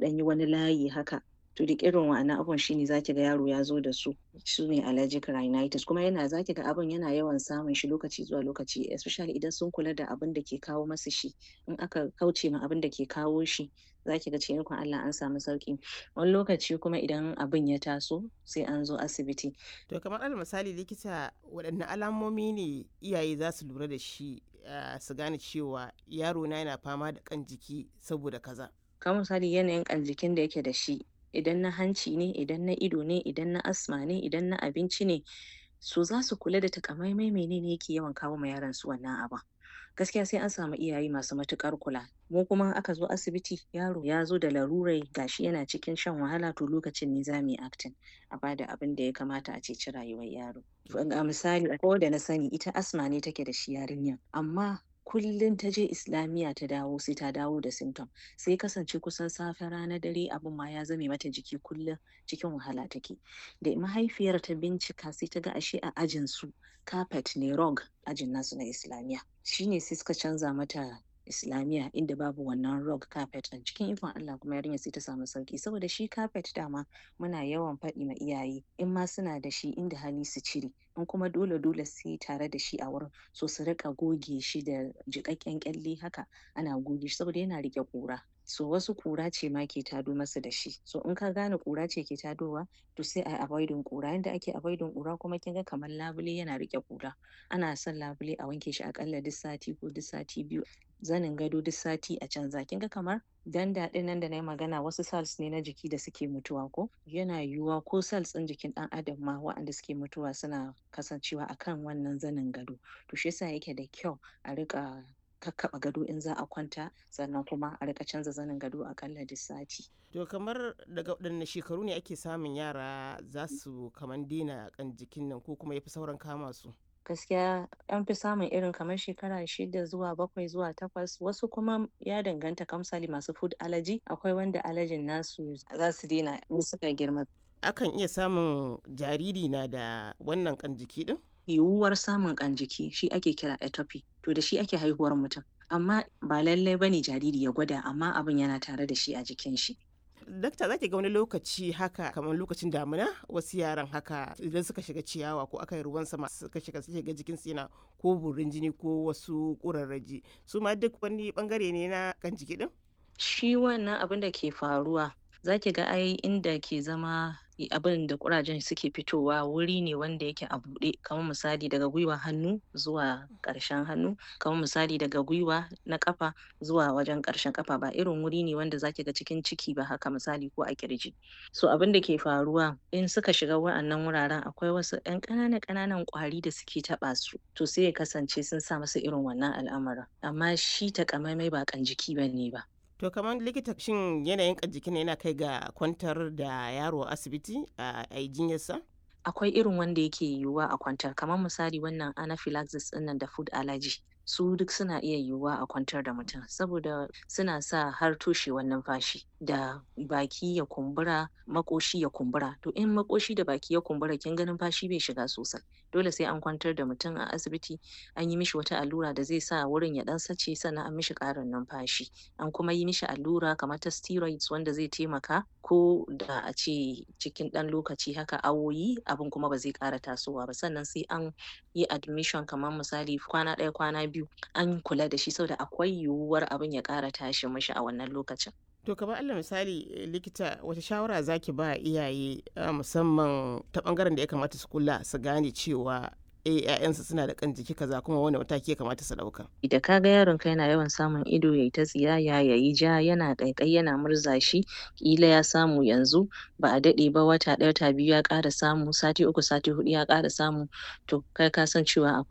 ɗan yi wani layi haka to duk irin wa'annan abubuwan shine zaki ga yaro ya zo da su su ne allergic rhinitis kuma yana zaki ga abin yana yawan samun shi lokaci zuwa lokaci especially idan sun kula da abin da ke kawo masu shi in aka kauce ma abin da ke kawo shi zaki ga cikin ikon Allah an samu sauki wani lokaci kuma idan abin ya taso sai an zo asibiti To kamar alal misali likita waɗanne alamomi ne iyaye za su lura da shi ah, su gane cewa yaro na yana fama da kan jiki saboda kaza. kamar misali yanayin ƙan jikin da yake da shi idan na hanci ne idan na ido ne idan na asma ne idan na abinci ne so za su kula da takamaimai menene yake yawan kawo ma yaron su wannan abin gaskiya sai an samu iyaye masu matuƙar kula mu kuma in aka zo asibiti yaro ya zo da larurai gashi yana cikin shan wahala to lokacin ne za mu yi acting a bada abin da ya kamata a ceci rayuwar yaro ga misali ko da na sani ita asma ne take da shi yarinyar amma kullum ta je islamiyya ta dawo sai ta dawo da symptom sai kasance kusan safe rana dare abin ma ya zame mata jiki kullum cikin wahala take da mahaifiyar ta bincika sai ta ga ashe a ajin su carpet ne rug ajin nasu na islamiyya shine sai suka canza mata islamiyya inda babu wannan rug carpet ɗin cikin ikon Allah kuma yarinyar sai ta samu sauki saboda shi carpet dama muna yawan faɗi ma iyaye in ma suna da shi inda hali su cire in kuma dole dole sai tare da shi a wurin so su riƙa goge shi da jiƙaƙƙen ƙyalle haka ana goge shi saboda yana riƙe ƙura so wasu ƙura ce ma ke tado masu da shi so in ka gane ƙura ce ke tadowa to sai ayi avoiding ƙura yanda ake avoiding ƙura kuma kin ga kamar labule yana riƙe ƙura ana son labule a wanke shi aƙalla duk sati ko duk sati biyu zanin gado duk sati a canza kin ga kamar danda ɗin nan da nayi magana wasu cells ne na jiki da suke mutuwa ko yana yiwuwa ko cells ɗin jikin ɗan adam ma waɗanda suke mutuwa suna kasancewa akan wannan zanin gado to shi yasa yake da kyau a riƙa kakkaɓa gado in za a kwanta sannan kuma a riƙa canza zanin gado aƙalla duk sati To kamar daga waɗanne shekaru ne ake samun yara za su kaman daina kan jikin nan ko kuma ya fi sauran kama su? gaskiya an fi samun irin kamar shekara shida zuwa bakwai zuwa takwas wasu kuma ya danganta kamar misali masu food allergy akwai wanda allergyn nasu za su daina in suka girma Akan iya samun jariri na da wannan kan jiki din? yiwuwar samun ƙan jiki shi ake kira atopy to da shi ake haihuwar mutum amma ba lallai bane jariri ya gwada amma abin yana tare da shi a jikin shi Dakta za ki ga wani lokaci haka kamar lokacin damina wasu yaran haka idan suka shiga ciyawa ko aka yi ruwan sama suka shiga suke ga jikinsu yana ko burin jini ko wasu ƙurarraji su ma duk wani bangare ne na kan jiki din? shi wannan abin da ke faruwa zaki ga ai inda ke zama abin da ƙurajen suke fitowa wuri ne wanda yake a buɗe kamar misali daga gwiwan hannu zuwa ƙarshen hannu kamar misali daga gwiwa na ƙafa zuwa wajen ƙarshen ƙafa ba irin wuri ne wanda zaki ga cikin ciki ba haka misali ko a ƙirji so abin da ke faruwa in suka shiga wa'annan wuraren akwai wasu ƴan ƙananan ƙananan ƙwari da suke taɓa su to sai ya kasance sun sa musu irin wannan al'amarin amma shi taƙamaimai ba ƙan jiki bane ba To kamar likita shin yanayin kan jikin yana kai ga kwantar da yaro a asibiti a yi jinyarsa? akwai irin wanda yake yiwuwa a kwantar kamar misali wannan anaphylaxis ɗin nan da food allergy su duk suna iya yiwuwa a kwantar da mutum saboda suna sa har toshewar numfashi da baki ya kumbura maƙoshi ya kumbura to in maƙoshi da baki ya kumbura kin ga numfashi bai shiga sosai dole sai an kwantar da mutum a asibiti an yi mishi wata allura da zai sa wurin ya ɗan sace sannan an mishi ƙarin numfashi an kuma yi mishi allura kamar ta steroids wanda zai taimaka ko da a ce cikin ɗan lokaci haka awoyi abin kuma ba zai ƙara tasowa ba sannan sai an yi admission kamar misali kwana ɗaya kwana biyu an kula da shi saboda akwai yiwuwar abin ya ƙara tashi mishi a wannan lokacin To kamar Allah misali eh, likita wata shawara zaki ba iyaye ah, musamman ta bangaren da ya kamata su kula su gane cewa eh 'ya'yansu suna da kan jiki kaza kuma wani mataki ya kamata su ɗauka. da ka ga yaron ka yana yawan samun ido yayi ta tsiyaya yayi ja yana ƙaiƙayi yana murza shi ƙila ya samu yanzu ba a daɗe ba wata ɗaya wata biyu ya ƙara samu sati uku sati huɗu ya ƙara samu to kai ka san cewa